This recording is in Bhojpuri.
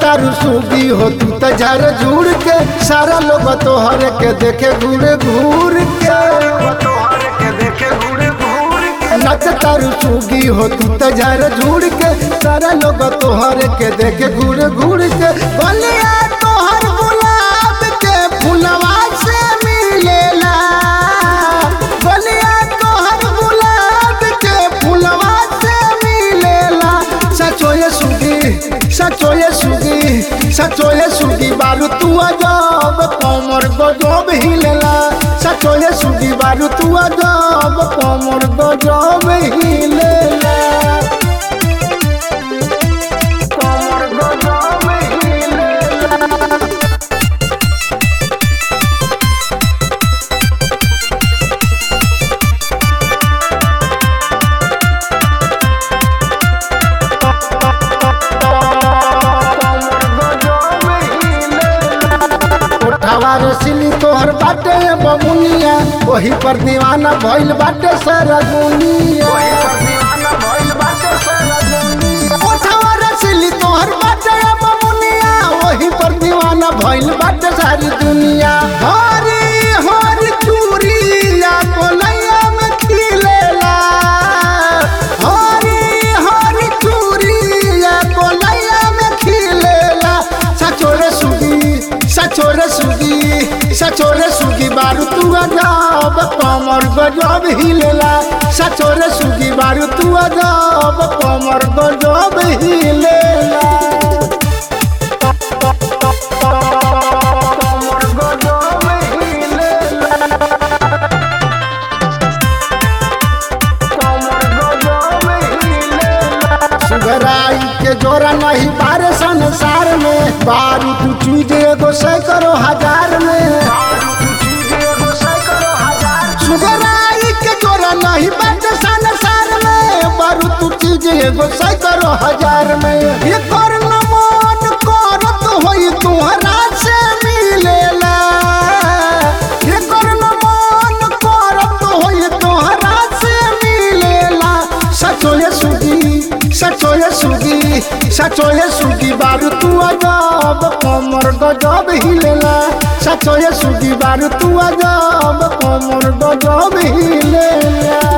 तारू सूगी हो तू तो झर झूड़ के सारा लोग तोहर के देखे घूर घूर के नच तारू सूगी हो तू तो झर झूड़ के सारा लोग तोहर के देखे घूर घूर के बलिया तोहर गुलाब के फुलवा से मिलेला बलिया तोहर गुलाब के फुलवा से मिलेला सचोए सुगी सचोए सुगी सचोए सुगी बारू तू अजब कमर गजब हिलेला सचोए सुगी बारू तू अजब कमर गजब हिलेला कमर गजब हिलेला उठावा रसिली तोहर बाटे बमुनिया वही पर दीवाना भइल बाटे सारा दुनिया उठावा रसिली तोहर बाटे बमुनिया वही पर दीवाना भइल बाटे सारी दुनिया हरी हरी चूड़िया कोलैया में खिलेला हरी हरी चूड़िया कोलैया में खिलेला सचोरे सुगी सचोरे सुगी सचोरे सुगी बारू तू अजब कमर गजब हिलेला सचोरे सुगी बारू तू अजब कमर गजब हिलेला कमर गजब हिलेला सुगराई के जोरा नहीं बारे संसार में बारू तू चीज एगो सैकड़ो हजार में सुगराई के जोरा नहीं बाटे संसार में बारू तू चीज एगो सैकड़ो हजार में ये कर न मन करत होई तुहरा से मिलेला ये कर न मन करत होई तुहरा से मिलेला सचोए सुगी सचोए सुगी सचोए सुगी बारू तू अजब कमर गजब हिलेला सचोए सुगी बारू तू अजब कमर गजब हिलेला